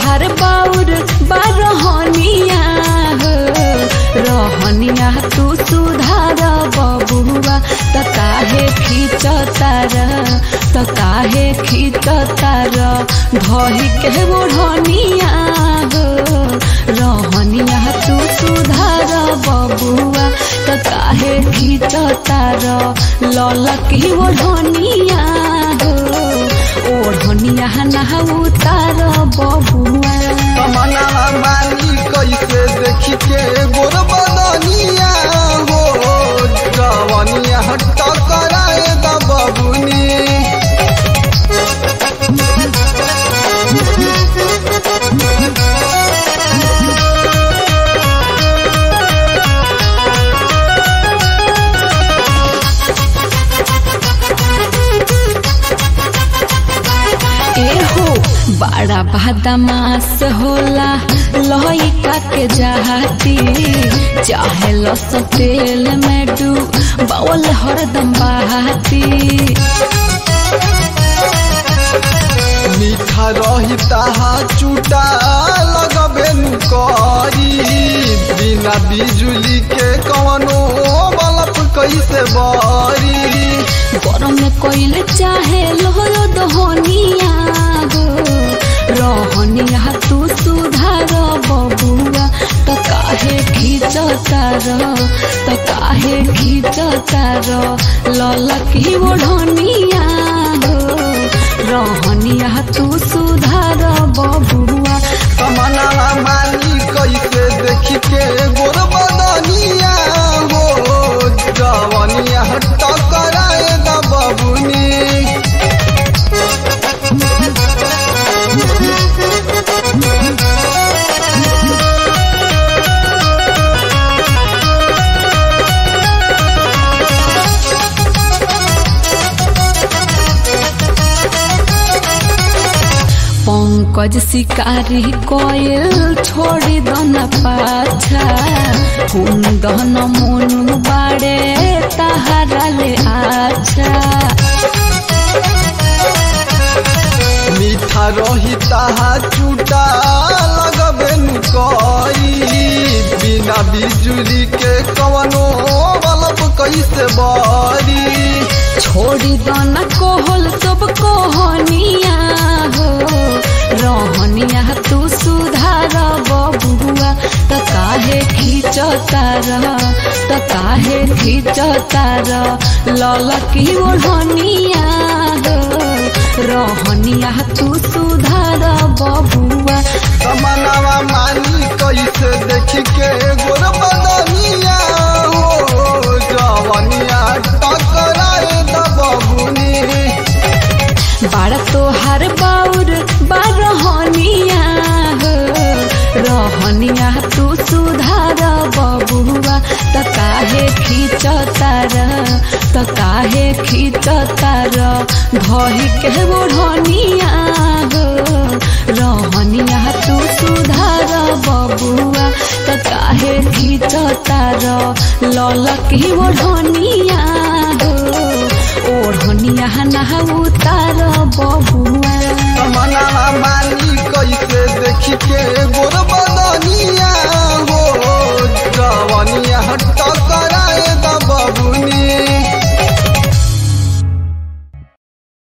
तोहार बाउर बारहनिया हो रहनिया तू सुधार बबुआ त काहे खींच तार त काहे खींच तार धही के ओढ़निया हो रहनिया तू सुधार बबुआ त काहे खींच तार ललकी ओढ़निया हो ओढ़निया नहा उतार बबुआ तमन्ना मानी कैसे देखी के गोर बदनिया हो जवनिया टकराए द बबुनी एहो बड़ा बदमाश होला लइका के जाती चाहे लस तेल में डू बावल हरदम बहाती मीठा रही ताहा चूटा लगबे नु करी बिना बिजुली के कवनो बल्ब कैसे बरी गरम में कोइल चाहे लोहरो दहनिया हो रहनिया तू सुधार बबुआ त काहे खींच तार त काहे खींच तार ललकी ओढ़निया हो रहनिया तू सुधार बबुआ तमन्ना मानी कैसे देखी के गोर बदनिया हो जवनिया टकराए द बबुनी पंकज शिकारी कोयल छोड़ी दन पाछा हुन दहन मोनु बाड़े ताहारा ले आछा मीठा रही ताहा चूटा लगबे नु करी बिना बिजुली के कवनो बल्ब कैसे बरी छोड़ी दन कोहल सब कोहनिया हो रहनिया तू सुधार बबुआ त काहे खींच तार त काहे खींच तार ललकी ओढ़निया हो रहनिया तू सुधार बबुआ तमन्ना मानी कैसे देखी के गोर बदनिया हो जवनिया टकराए द बबुनी बाड़ तोहार बाउर बारहनिया हो रहनिया तू सुधार बबुआ त काहे खींच तार त काहे खींच तार धही के ओढ़निया हो रहनिया तू सुधार बबुआ त काहे खींच तार ललकी ओढ़निया हो ओढ़निया नहा उतार बबुआ